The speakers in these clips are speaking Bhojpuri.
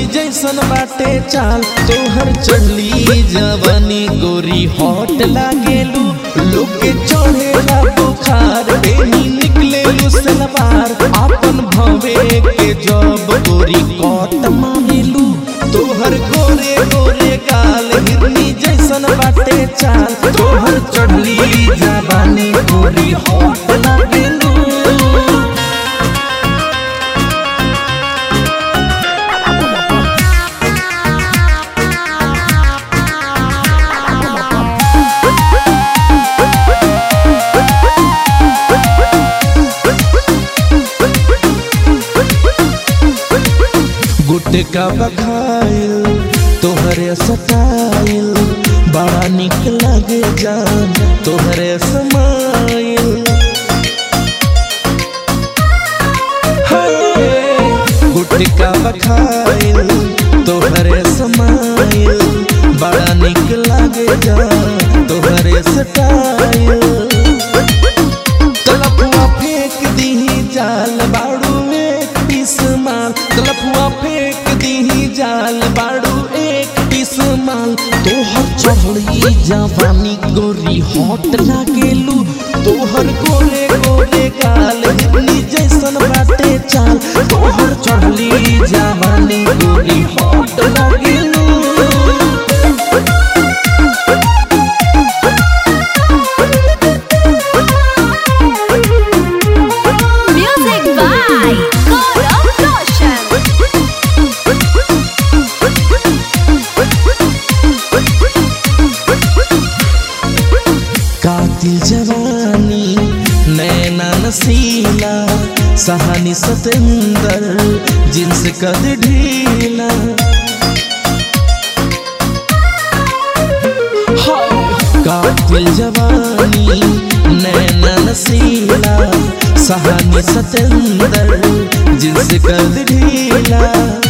जैसन बाटे चाल तोहर चढ़ली जवानी गोरी हॉट लागेलू लोग के चढ़ेला बुखार बेनी निकले सलवार अपन भवे के जब गोरी कट मारेलू तोहर गोरे गोरे गाल हिरनी जैसन बाटे चाल तोहर चढ़ली जवानी गोरी हॉट लागेलू गुटका बखाइल तोहरे सटाइल बड़ा निक लगे जान तोहरे समाइल हाय, गुटका बखाइल तोहरे समाइल बड़ा निक लगे जान तोहरे सटाइल तलपुआ फेंक दीही जाल बाड़ू एक पीस माल तलपुआ फेंक दीही जाल बाड़ू एक पीस माल तोहर चढ़ली जवानी गोरी हॉट लागेलू तोहर गोरे गोरे गाल हिरनी जैसन बाटे चाल तोहर चढ़ली जवानी गोरी हॉट लागेलू Music by Gaurav Roshan. कातिल जवानी नैना नसीला सहानी सतेंदर जिन्स कद ढीला कातिल जवानी नैना नसीला सहानी सतेंदर जिन्स कद ढीला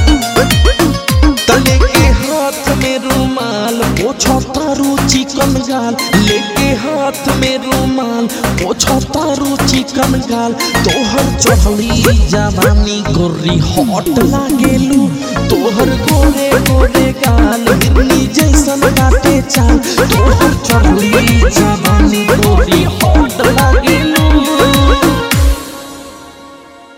तले के हाथ में रुमाल पोछो तारू चिकन गाल लेके हाथ में रुमाल पोछो तारू चिकन गाल तोहर चढ़ली जवानी गोरी हॉट लागेलू तोहर गोरे गोरे गाल हिरनी जैसन काटे चाल तोहर